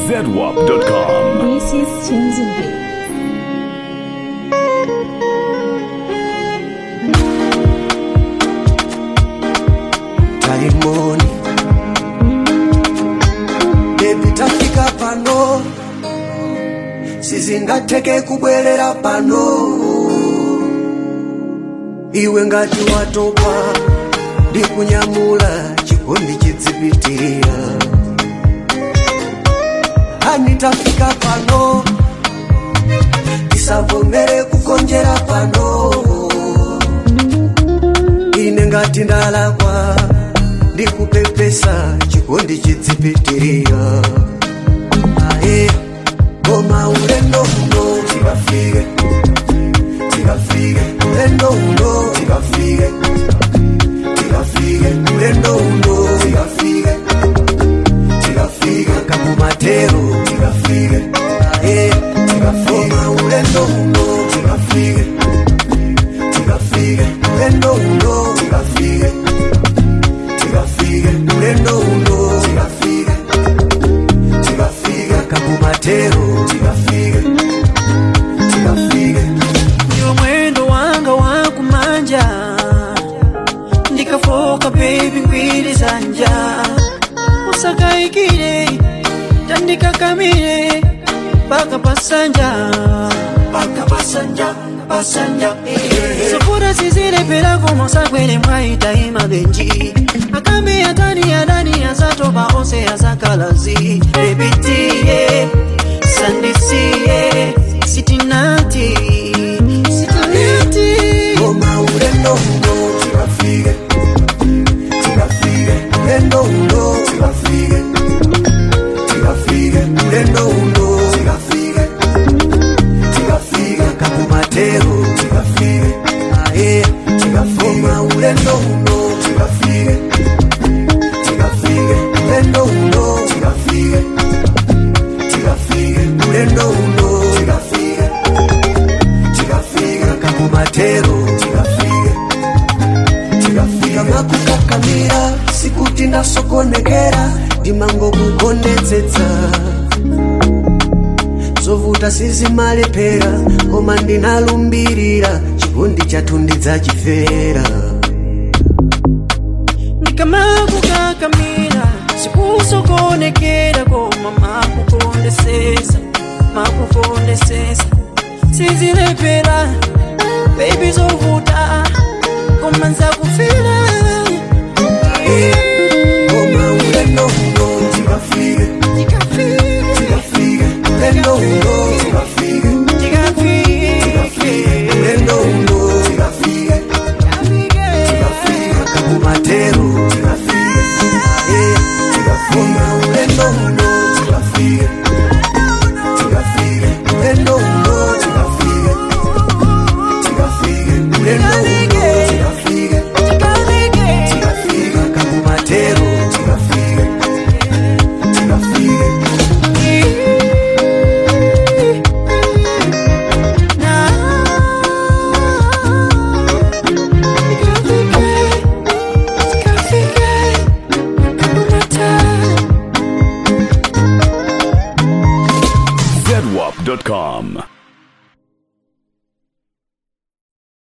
ZWAP.com. This is Chinzube. taimoni bebi tafika pano sizingateke kubwerera pano iwe ngati watopa ndikunyamula chikondi chidzipitirira hani tafika pano tisavomere kukonjera pano ine ngati ndalakwa ndikupepesa chikondi chidzipitirira ae koma ulendo uno tikafike tikafike ulendo uno tikafike tikafike ulendo uno tikafike tikafike kakumatero tikafike ae tikafike koma ulendo uno tikafike tikafike ulendo uno tikafike tikafike ulendo uno tikafike tikafike kakumatero tikafike tikafike Ndiwo mwendo wanga wakumanja ndikafoka baby ngwiri zanja usakaikire tandikakamire paka pasanja paka pasanja pasanja sofura sizilepelako mosakwele mwaitaima benji akambe atani adani azatoba ose azakalazi ebitiye sandisiye sitinati sitinati koma ulendo uno tikafike tikafike ulendo uno tikafike tikafike ulendo uno tikafike tikafike kakumatero tikafike ae tikafike koma ulendo uno tikafike tikafike ulendo uno tikafike tikafike ulendo uno tikafike tikafika kakumatero tikafike tikafika makukakamira sikuti ndasokonekera ndimangokukondetsetsa zovuta sizimalepera koma ndinalumbirira chikondi chathu ndidzachifera ndikamakukakamira sikusokonekera koma makukondesesa makukondesesa sizilepera bebi zovuta koma nzakufira koma ulendo uno tikafike tikafike ulendo uno tikafike tikafike ulendo uno tikafike tikafika kakumatero tikafike eh tikafika ulendo uno tikafike tikafike ulendo uno tikafike tikafike ulendo uno tikafike tikafika kakumatero tikafike tikafike ZWAP.com.